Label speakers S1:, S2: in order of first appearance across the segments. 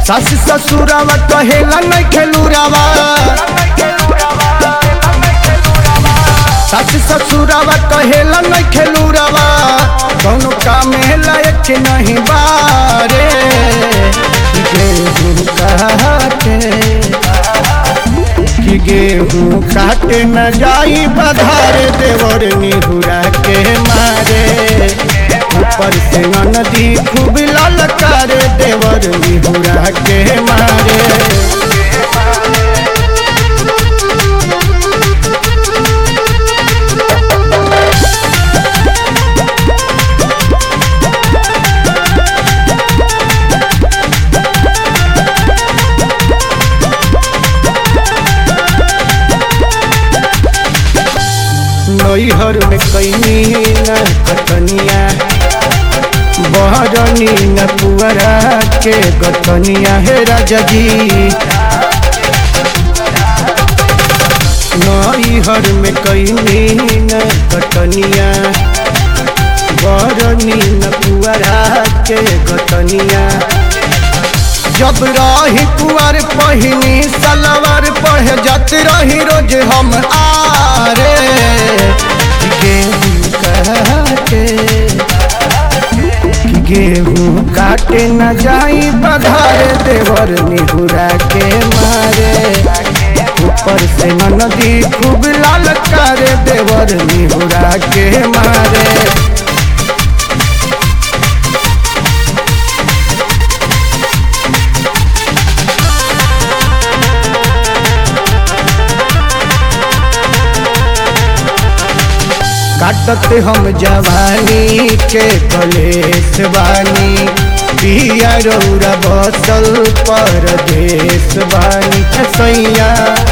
S1: सास ससुरावा कहेला नहीं खेलूरावा सास ससुरावा कहेला नहीं खेलूरावा कौनो काम लायक नहीं बारे गेहूं काटे कि गेहूं काटे न जाई बधारे देवर निहुरा के मारे ऊपर से नदी खूब ललकारे देवर निहुरा के मारे नैहर में कैनी न कटनिया बहरनी न पुअरा के गतनिया हे राजा जी नैहर में कैनी न कटनिया बहरनी न पुअरा के गतनिया जब रही कुआर पहिनी सलवार पढ़ जात रही रोज हम आरे गेहूं काटे गेहूं काटे न जाई बधारे देवर निहुरा के मारे ऊपर से नदी खूब लाल करे देवर निहुरा के मारे काटत हम जवानी के कलेश बानी पिया रौरा बसल परदेश बानी सैया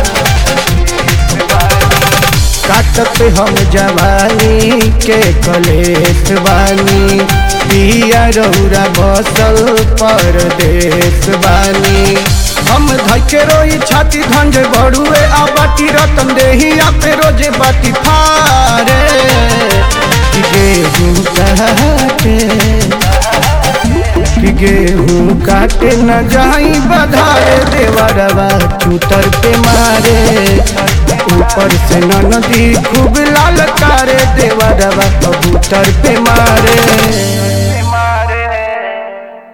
S1: काटत हम जवानी के कलेश बानी पिया रौरा बसल परदेश बानी हम धके रोई छाती धंज बड़ुए आ बाटी रतन देही आपे रोजे बाटी फारे गेहूं काटे कि गेहूं काटे न जाई बधारे देवरवा चूतर पे मारे ऊपर से नदी खूब लाल कारे देवरवा कबूतर पे मारे